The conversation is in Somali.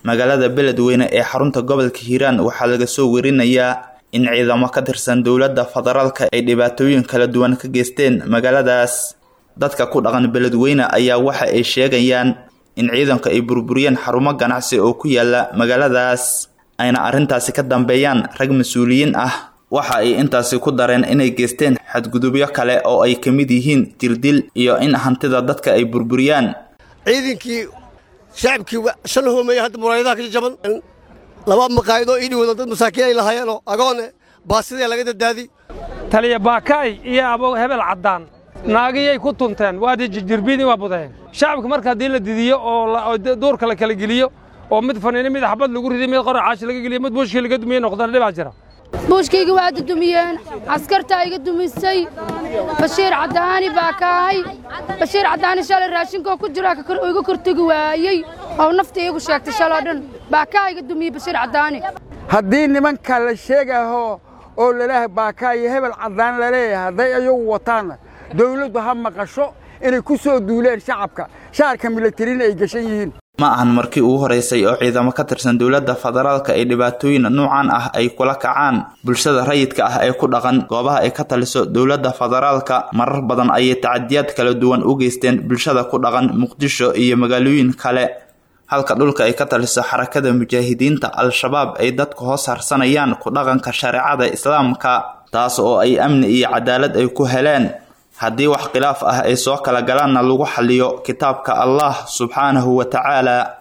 magaalada beledweyne ee xarunta gobolka hiiraan waxaa laga soo werinayaa in ciidamo ka tirsan dowladda federaalka ay dhibaatooyin kala duwan ka geysteen magaaladaas dadka ku dhaqan beledweyne ayaa waxa ay sheegayaan in ciidanku ay burburiyeen xarumo ganacsi oo ku yaala magaaladaas ayna arrintaasi ka dambeeyaan rag mas-uuliyiin ah waxa ay intaasi ku dareen inay geysteen xadgudubyo kale oo ay ka mid yihiin dirdil iyo in hantida dadka ay burburiyaan ciidankii shacabkii shan hoomeeya hadda muraayadaha ka jaban laba maqaayadoo ii dhawooda dad masaakiin ay lahaayeenoo agoone baasidee laga dadaadi taliya baakaay iyo abo hebel caddaan naagiyay ku tunteen waadi jirbiini waa budeen shacabka marka haddii la didiyo oo duurka la kala geliyo oo mid faniino mid xabad lagu riday mid qora caashi laga geliyo mid buushkii laga dumiye noqdana dhibaa jira buushkayga waa dudumiyeen askartaa iga dumisay bashiir caddaani baa kaahay bashiir caddaani shalay raashinkoo ku jira iga kortegi waayey oo nafta iigu sheegtay shaloo dhan baa kaa iga dumiyey bashiir caddaani haddii nimanka la sheegaho oo laleeyahay baakaa iyo hebel caddaan laleeyahay hadday ayagu wataanna dawladdu ha maqasho inay ku soo duuleen shacabka shaarka milatarina ay gashan yihiin ma ahan markii ugu horeysay oo ciidamo ka tirsan dowladda federaalka ay dhibaatooyin nuucan ah ay kula kacaan bulshada rayidka ah ee ku dhaqan goobaha ay ka taliso dowladda federaalka marar badan ayay tacadiyaad kala duwan u geysteen bulshada ku dhaqan muqdisho iyo magaalooyin kale halka dhulka ay ka taliso xarakada mujaahidiinta al-shabaab ay dadku hoos harsanayaan ku dhaqanka shareecada islaamka taas oo ay amni iyo cadaalad ay ku heleen haddii wax khilaaf ah ay soo kala galaanna lagu xaliyo kitaabka allah subxaanahu wa tacaala